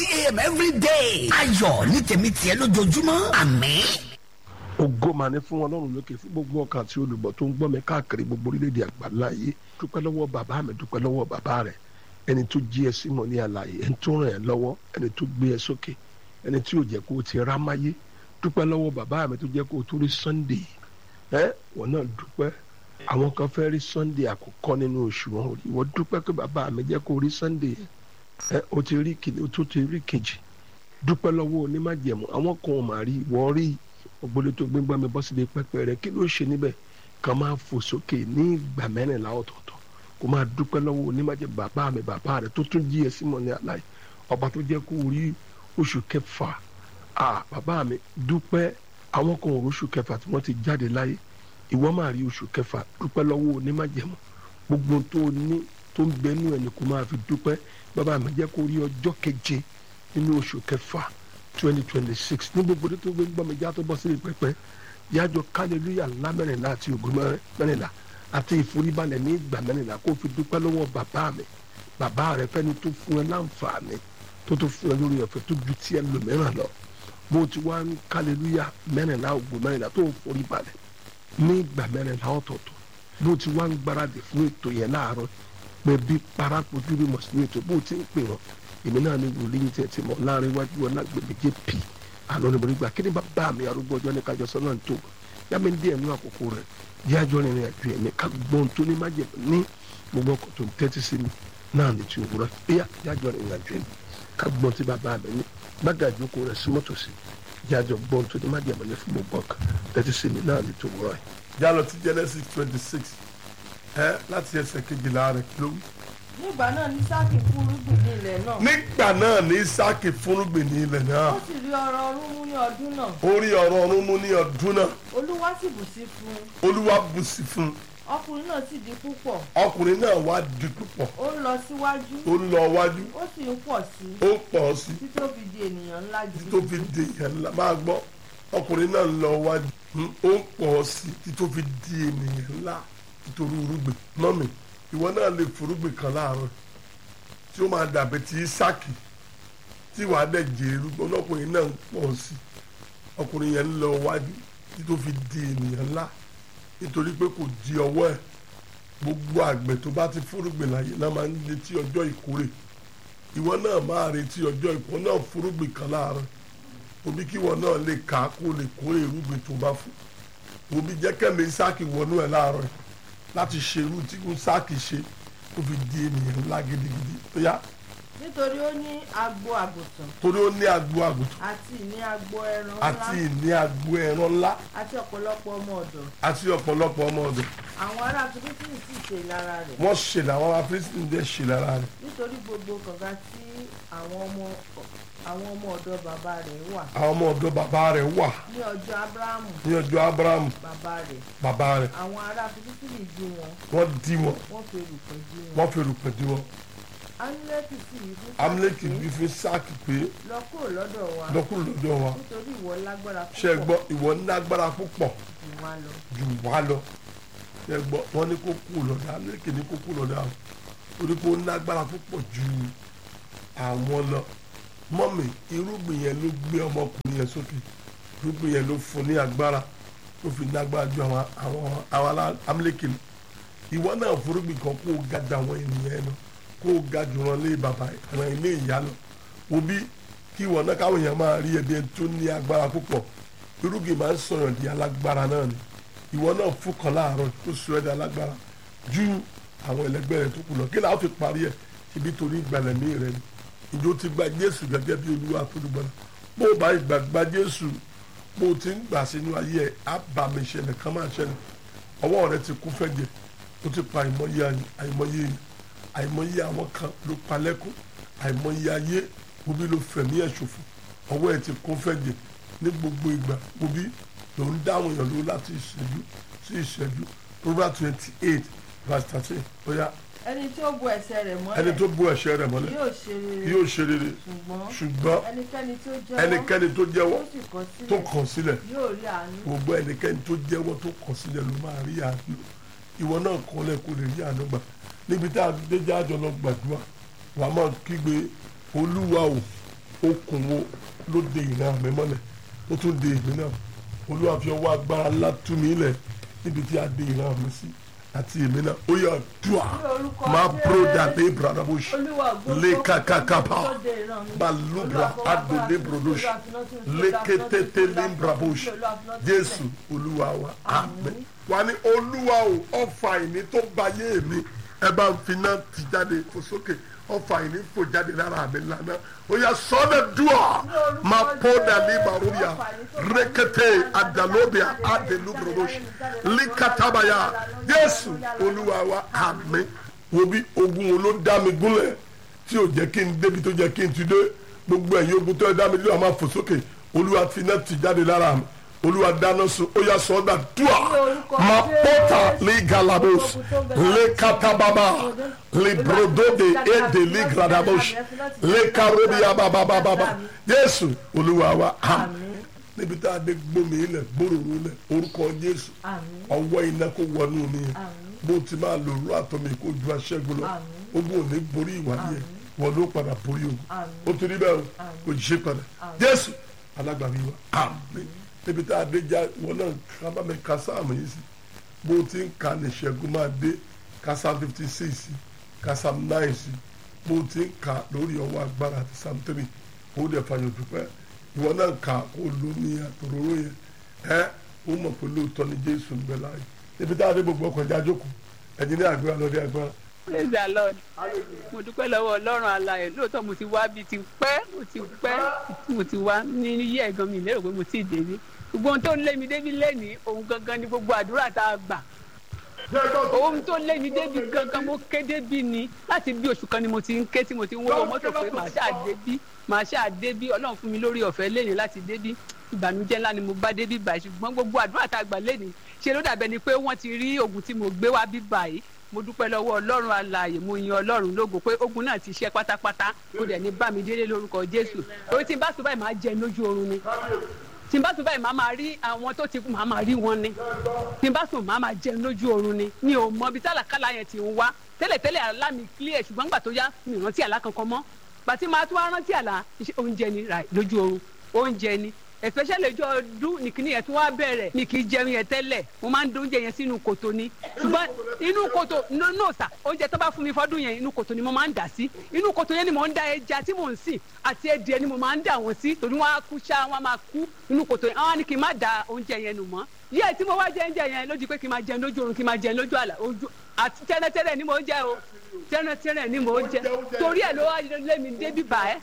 a.m. every day. ayọ̀ ní tèmi tiẹ̀ lójoojúmọ́ àmín. ògo mà ní fún ọlọ́run lókè fún gbogbo ọkàn àti olùgbọ́ tó ń gbọ́ mi káàkiri gbogbo orílẹ̀-èdè àgbáńlá yìí dúpẹ́ lọ́wọ́ bàbá mi dúpẹ́ lọ́wọ́ bàbá rẹ̀ ẹni tó jí ẹ símọ̀ ní àlàyé ẹni tó ràn ẹ́ lọ́wọ́ ẹni tó gbé ẹ sókè ẹni tí ò jẹ́ kó o ti rá máyé dúpẹ́ lọ́wọ́ bàbá mi tó jẹ́ kó o tó rí sunday ẹ wọ́n náà dúpẹ́ àwọn kan fẹ́ rí sunday àkọ́kọ́ nínú oṣù wọn ò rí wọ́n dúpẹ́ pé bàbá mi jẹ́ kó o rí sunday ẹ o ti rí kìíní o tó ti rí kejì dúpẹ́ lọ́wọ́ onímájẹ̀mú àwọn kan ò mà rí wọ́n rí ògbólé tó gbégbá mi bọ́ síbi pẹ́pẹ́ rẹ̀ kí ló ṣe níbẹ̀ kàn máa fò sókè ní ìgbà mẹ́rìnlá ọ̀tọ̀ọ̀tọ̀ kó máa dúpẹ́ lọ́wọ́ onímájẹ̀mú bàbá mi bàbá rẹ̀ tó tún jí ẹ símọ̀ ní aláì ọba tó jẹ́ kó o rí oṣù kẹfà à bàbá mi dúpẹ́ àwọn kan ò róṣù kẹfà tí wọ́n ti jáde láyé ìwọ máa rí oṣù kẹfà dúpẹ́ lọ́wọ́ onímájẹ̀mú gbogbo tó ní tó ń bẹnu ẹni kó máa fi dúpẹ́ bàbá mi jẹ́ kó rí ọjọ́ keje nínú oṣù kẹfà twenty twenty six ní gbogbo tó gbé gbọ́ mi já tó bọ́ sí pẹpẹ yájọ kálílúyà ńlá mẹ́rìnlá àti ògùn mẹ́rìnlá àti ìforíbalẹ̀ ní ìgbà mẹ́rìnlá kó fi dúpẹ́ lọ́wọ́ bàbá mi bàbá rẹ fẹ́ni tó fún ẹ láǹfààní tó tó fún ẹ lórí ọ̀fẹ́ tó ju tí ẹ lò mìíràn lọ bó ti wá ń kálílúyà mẹ́rìnlá ògùn mẹ́rìnlá tó ń foríbalẹ̀ ní ìgbà mẹ́rìnlá ọ̀tọ̀ọ̀tọ̀ bó ti wá ń gbáradì fún ètò yẹn láàárọ̀ pé bí parakojú bí mọ̀sílẹ̀ ètò bó ti ń pè wọ́n èmi náà ní wòlíì tẹ̀ tí mo láàrin iwájú ọlágbèmí jp àná ni mo rí gbà kí ni bàbá mi arúgbó ọjọ́ ní kájọ sọ́nà tó yá mi ń dí ẹ̀mí àkókò rẹ̀ yí àjọ rìnrìn àjò ẹ̀mí ká gbọ́n tó ní májè ní gbogbo ọkọ̀ tó ń tẹ́tí sí mi náà ní ti òwúrọ̀ yá yí àjọ rìnrìn àjò ẹ̀mí ká gbọ́n tí bàbá mi ní gbàgà ìjókòó rẹ̀ sí mọ́tò sí yí àjọ gbọ́n tó ní májè mọ́lẹ̀ fún gbogbo ọkọ̀ tẹ́tí sí mi náà ní ti òwúrọ̀ yìí. jálọ ti Genesis twenty six ẹ láti ẹsẹ̀ kejìlá rẹ̀ kí ló wí nígbà náà ní sáàkì fúrúgbìn ní ilẹ̀ náà. nígbà náà ní Ísákì fúnrúgbìn ní ilẹ̀ náà ó sì rí ọrọ̀ ọrún mú ní ọdún náà. ó rí ọrọ̀ ọ̀run mú ní ọdún náà olúwa sì bù sí fún un. olúwa bùsí fún un ọkùnrin náà sì di púpọ̀. ọkùnrin náà wá di púpọ̀ ó ń lọ síwájú. ó ń lọ wájú ó sì ń pọ̀ sí i. ó pọ̀ sí títí ó fi di ènìyàn ńlá títí jù. tó fi di èèyàn ńlá máa gbọ́ ọkùnrin náà ń lọ wájú hmm, ó ń pọ̀ sí títí tó fi di ènìyàn ńlá nítorí irúgbìn mọ́mì ìwọ náà lè forúgbìn kan láàárọ̀ tí ó máa dàbí ti Ísákì tí wàá dẹ̀ jẹ́ irúgbìn ọlọ́kùnrin náà ń pọ̀ sí ọkùnrin yẹn ń lọ wájú títí tó fi di ènìyàn ńlá nítorí pé kò di ọwọ́ ẹ̀ gbogbo àgbẹ̀ tó bá ti fúrúgbìn láyé náà máa ń retí ọjọ́ ìkórè ìwọ náà máa retí ọjọ́ ìkórè náà fúrúgbìn kan láàárọ̀ òbí kí ìwọ náà lè kà á kó lè kórè irúgbìn tó bá fún òbí jẹ́ kẹ́mi Ísákì wọnú ẹ̀ láàárọ̀ yìí láti ṣe irú tí Ísákì ṣe kó fi di ènìyàn ńlá gidigidi tó yá nítorí ó ní agbo àgùntàn torí ó ní agbo àgùntàn àti ìní agbo ẹran àti ńlá ìní agbo ẹran ńlá àti ọ̀pọ̀lọpọ̀ ọmọ ọ̀dọ̀. àti ọ̀pọ̀lọpọ̀ ọmọ ọ̀dọ̀ àwọn ará fílípìnì sì ṣe ìlara rẹ̀. wọ́n ṣe làwọn afírísìn dẹ̀ ṣe lára rẹ̀ nítorí gbogbo kànga tí àwọn ọmọ àwọn ọmọ ọ̀dọ̀ bàbá rẹ̀ wà àwọn ọmọ ọ̀dọ̀ bàbá rẹ̀ wà ní ọjọ́ abrahamu ní ọjọ́ Ábúráhámù bàbá rẹ̀ bàbá rẹ̀ àwọn ará fílípìnì dí wọn wọ́n dí wọn wọ́n fi erùpẹ̀ dí wọn. wọ́n fi rùpẹ̀ dí wọn amúlẹ́kì sì yí fún amúlẹ́kì Sáàkì bí fi sáàkì pé pé lọ kúrò lọ́dọ̀ wa lọ́kùnrin lọ́dọ̀ wa nítorí ìwọ lágbára ṣe é púpọ̀ gbọ́ ìwọ nágbára púpọ̀ jù wá lọ. jù wá lọ ṣe é gbọ́ wọ́n ní kó kú lọ́dọ̀ amúlẹ́kì ní kó kú lọ́dọ̀ àwọn torí pé ó nágbára púpọ̀ ju àwọn lọ mọ́mì irúgbìn yẹn ló gbé ọmọkùnrin yẹn sókè irúgbìn yẹn ló fún ní agbára tó fi nágbára ju àwọn àwọn àwọn amúlẹ́kì lọ ìwọ náà forúgbìn kan kó o ga ju àwọn ènìyàn yẹn lọ kó o ga jù wọn lé bàbá àwọn ilé ìyá lọ òbí kí ìwọ náà káwọn èèyàn máa rí ẹbí ẹni tó ní agbára púpọ̀ irúgbìn máa ń sọ̀rọ̀ di alágbára náà ni ìwọ náà fún kan láàárọ̀ tó sọ ẹ́ di alágbára ju àwọn ẹlẹgbẹ́ rẹ tó kù lọ kí làá fi parí ẹ̀ ibi torí ìgbàlẹ̀mí rẹ ni ìjọ ti gba Jésù gẹ́gẹ́ bí Olúwa àtolúgbọ́n bó o bá ìgbà gba Jésù bó o ti ń gbà sínú ayé ẹ̀ á bá mi ṣẹlẹ̀ kán máa ṣẹlẹ̀ ọwọ́ rẹ ti kú fẹ́jẹ̀ ó ti pa àìmọye àìmọye yìí àìmọye àwọn kan ló pa lẹ́kún àìmọye ayé obi ló fẹ̀mí ẹ̀ ṣòfò ọwọ́ ẹ̀ ti kún fẹ́jẹ̀ ní gbogbo ìgbà obi ló ń dáhùn èèyàn ló láti ìṣẹ́jú sí ìṣẹ́jú Proverbs twenty eight verse thirteen bóyá ẹni tí ó bu ẹsẹ̀ rẹ̀ mọ́lẹ̀ ẹni tó bú ẹ̀ṣẹ̀ rẹ̀ mọ́lẹ̀ yóò ṣe rere yóò ṣe rere ṣùgbọ́n ṣùgbọ́n ẹnikẹ́ni tó jẹ́wọ́ ẹnikẹ́ni tó jẹ́wọ́ tó sì kọ̀ tó sílẹ̀ kàn sílẹ̀ yóò rí àánú gbogbo ẹnikẹ́ni tó jẹ́wọ́ tó kàn sílẹ̀ ló máa rí àánú ìwọ náà kọ́lẹ̀ kó lè rí àánú gbà níbi tá a dé jájọ lọ gbàdúrà wà á máa kígbe olúwa o okùn wo ló de ìran mi mọ́lẹ̀ ó tún de èmi náà olúwa fi ọwọ́ agbára ńlá tú mi lẹ̀ níbi tí a de ìran mi sí àti èmi náà ó yà dùà máa broda lé bradabush lé kakakapa balubra adole brodosh lé kétété lé brabush jésù olúwa wa àmín wà ní olúwa o ọfà ìní tó bayé mi ẹ bá ń fi náà ti jáde fò sókè ọfà ìní fò jáde lára mi lánàá ó yà sọ́dọ̀ dùà máa pọ́dà ní barubia rékété adalobia adelubrodosh líkàtàbàyà jésù olúwa wa àmín wo bí ogun wo ló dá mi gúnlẹ̀ tí ò jẹ́ kí n débi tó jẹ́ kí n ti dé gbogbo ẹ̀yin ogun tó ẹ dá mi lé ọmọ àfò sókè olúwa fi náà ti jáde lára mi olúwa dáná sun ó yà sọ́dọ̀ dùà máa pọ́tà lé galabos lé katababa lé brodode ede lé gradabos lé karobia babababa jésù olúwa wa àmín níbi tá a dé gbómi ilẹ̀ gbóròrò ilẹ̀ orúkọ jésù ọwọ́ iná kó wọnú mi yẹn bó ti máa lò rú àtọ́mi kó ju aṣẹ́gun lọ ogun ò ní borí ìwádìí ẹ̀ wọn ló padà borí ogun ó torí bẹ́ẹ̀ o kò ṣe padà jésù alágbàmí wa àmín níbi tá a dé já wọn náà kábà mi ka sáàmù yìí sí bó ti ń ka ní ṣẹ́gun máa dé ka sáà fifty six sí ka sáà nine sí bó ti ń ka lórí ọwọ́ agbára àti sáà three ó dẹ̀ fàyọ̀ dúpẹ́ ìwọ náà kà ó lò ní àtòróró yẹn ẹ ó mọ̀ pé lóòótọ́ ni jésù ń bẹ láàyè ibi tá a dé gbogbo ọkọ̀ ìjà jókòó ẹ̀yin ní àgbéra lọ́dẹ agbára. praise the lord mo dúpẹ́ lọ́wọ́ ọlọ́run alààyè lóòótọ́ mo ti wá bíi ti pẹ́ mo ti pẹ́ mo ti wá ní iye ẹ̀gan mi lérò pé mo ti délé gbogbo ohun tó ń lé mi débi lẹ́nìí òun gangan ni gbogbo àdúrà tá a gbà ohun tó lé mi débi gangan mo ké débi ni láti bí oṣù kan ni mo ti ń ké tí mo ti ń wọ́wọ́ mọ́tò pé màá ṣáà débí màá ṣáà débí ọlọ́run fún mi lórí ọ̀fẹ́ lẹ́yìn láti débí ìbànújẹ́ ńlá ni mo bá débí báyìí ṣùgbọ́n gbogbo àdúrà tá a gbà lẹ́nìí ṣe ló dàbẹ́ ni pé wọ́n ti rí oògùn tí mo gbé wá bí báyìí mo dúpẹ́ lọ́wọ́ ọlọ́run alààyè mo yin ọlọ́run lógo pé ogun náà ti ṣe pátápátá kó dẹ̀ ní bá mi délé lórúkọ jésù orí tí n bá sọ báyìí máa jẹ lójú oorun ni tí n bá sùn báyìí màá máa rí àwọn tó ti kú màá máa rí wọn ni tí n bá sùn màá máa jẹun lójú oorun ni mi ò mọ ibi tálàkàlà yẹn ti ń wá tẹ́lẹ̀tẹ́lẹ̀ àlá mi clear ṣùgbọ́n gbà tó yá mi ò rántí àlá kankan mọ́ gbàtí màá tún wá rántí àlá iṣẹ́ oúnjẹ ni ra lójú oorun oúnjẹ ni especially ọjọ́ ọdún nìkíní yẹn tí wọ́n á bẹ̀rẹ̀ mi kì í jẹun yẹn tẹ́lẹ̀ mo máa ń dun oúnjẹ yẹn sínú kòtò ni ṣùgbọ́n inú kòtò no sà oúnjẹ tó bá fún mi fọ́dún yẹn inú kòtò ni mo máa ń dà sí inú kòtò yẹn ni mo ń da ẹja tí mò ń sìn àti ẹdìẹ ni mo máa ń dà wọ́n sí torí wọ́n á kú ṣá wọ́n á máa kú inú kòtò yẹn àwọn ni kì í má da oúnjẹ yẹn nù mọ́ yíyẹ tí mo wá jẹ oúnjẹ yẹn lójú pé kì í máa jẹun lójú oorun kì í máa jẹun lójú àlà ojú àti tẹ́lẹ̀tẹ́lẹ̀ ni mo jẹ o tẹ́lẹ̀tẹ́lẹ̀ ni mo jẹ torí ẹ̀ ló wá lé mi débi bá ẹ́